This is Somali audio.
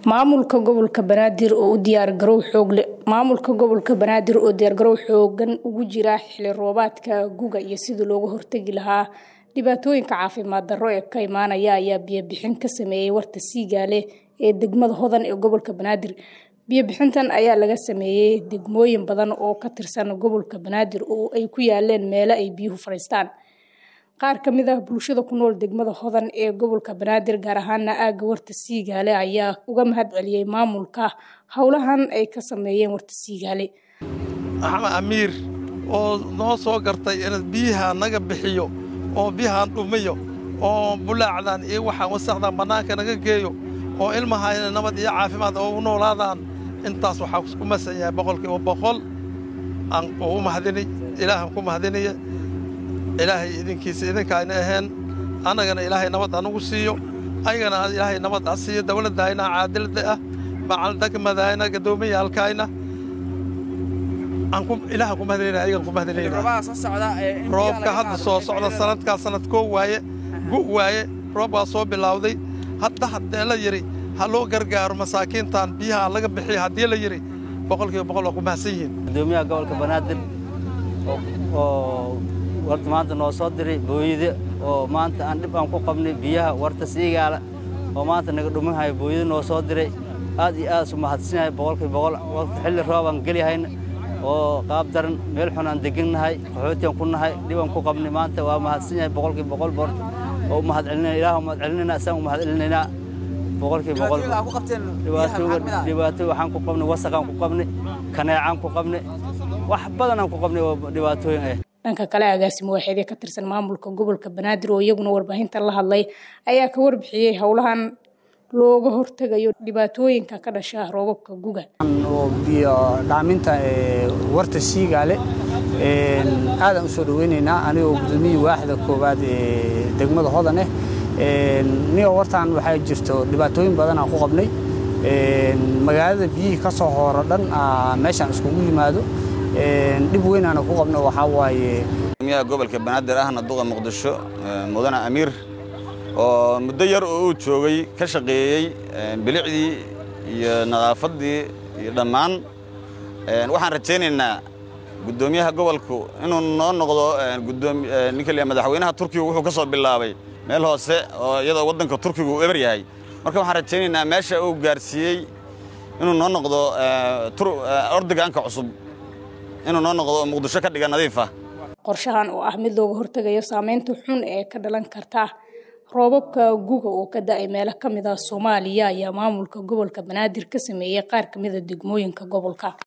maamulka gobolka banaadir oo u diyaargarow xoogle maamulka gobolka banaadir oo diyaargarow xoogan ugu jira xili roobaadka guga iyo sidii looga hortegi lahaa dhibaatooyinka caafimaad darro ee ka imaanaya ayaa biyobixin ka sameeyey warta siigaale ee degmada hodan ee gobolka banaadir biyobixintan ayaa laga sameeyey degmooyin badan oo ka tirsan gobolka banaadir oo ay ku yaaleen meelo ay biyuhu fadhiistaan qaar ka mid ah bulshada ku nool degmada hodan ee gobolka banaadir gaar ahaana aagga warta siigaale ayaa uga mahad celiyey maamulka howlahan ay ka sameeyeen warta siigaale axmed amiir oo noo soo gartay in biyaha naga bixiyo oo biyahaan dhumiyo oo bulaacdan iyo waxaan wasaqdan bannaanka naga geeyo oo ilmahayna nabad iyo caafimaad oo u noolaadaan intaas waxaa ku masan yahay boqolkiiba boqol aan ugu mahadini ilaahan ku mahadinaya ilaahay idinkiisa idinkaayna aheen annagana ilaahay nabad anugu siiyo ayagana ilaahay nabad a siiyo dawladdayna caadilada ah macaldegmadayna gaddoomiyaalkayna ilaahan ku mahadinayna ayagan ku mahadinayna roobka hadda soo socda sanadkaa sanad koo waaye gu waaye roob waa soo bilowday hadda haddee la yidhi ha loo gargaaro masaakiintan biyaha laga bixiya haddii la yidhi boqolkiiba boqol waa ku mahadsan yihiin gudoomiyaha gobolka banaadir oo warta maanta noo soo diray booyade oo maanta aan dhib aan ku qabnay biyaha warta siigaala oo maanta naga dhuminhayo booyade noo soo diray aad iyo aad isu mahadsanyahay boqolkiiba boqol warta xilli roob aan gelihayna oo qaab daran meel xun aan degannahay qaxootiyan ku nahay dhibaan ku qabnay maanta waa mahadsan yahay boqolkiiba boqol boorta oo u mahad celinayna ilaah u mahad celinayna isaan u mahad celinaynaa boqolkiiba boqol dhibaato waxaan ku qabnay wasaqaan ku qabnay kaneecaan ku qabnay wax badan aan ku qabnay oo dhibaatooyin ah dhanka kale agaasimo waaxeedee ka tirsan maamulka gobolka banaadir oo iyaguna warbaahinta la hadlay ayaa ka warbixiyey howlahan looga hortegayo dhibaatooyinka ka dhasha roobabka guga biyo dhaaminta warta siigaale aadaan u soo dhaweynaynaa anigoo gudoomiyii waaxda koowaad ee degmada hodan ah nigoo wartaan waxaa jirto dhibaatooyin badan aan ku qabnay magaalada biyihii ka soo hooro dhan meeshaan iskugu yimaado dhib weynaana ku qabno waxaa waaye gudoomiyaha gobolka banaadir ahna duqa muqdisho mudane amiir oo muddo yar oo uu joogay ka shaqeeyey bilicdii iyo nadaafaddii iyo dhammaan waxaan rajaynaynaa guddoomiyaha gobolku inuu noo noqdo ninka la madaxweynaha turkiga wuxuu ka soo bilaabay meel hoose oo iyadoo waddanka turkiga uu eber yahay marka waxaan rajaynaynaa meesha uu gaarsiiyey inuu noo noqdo ordigaanka cusub inuu noo noqdo muqdisho ka dhiga nadiif ah qorshahan oo ah mid looga hortegayo saameynta xun ee ka dhalan karta roobabka guga oo ka da-ay meelo ka mid ah soomaaliya ayaa maamulka gobolka banaadir ka sameeyey qaar ka mida degmooyinka gobolka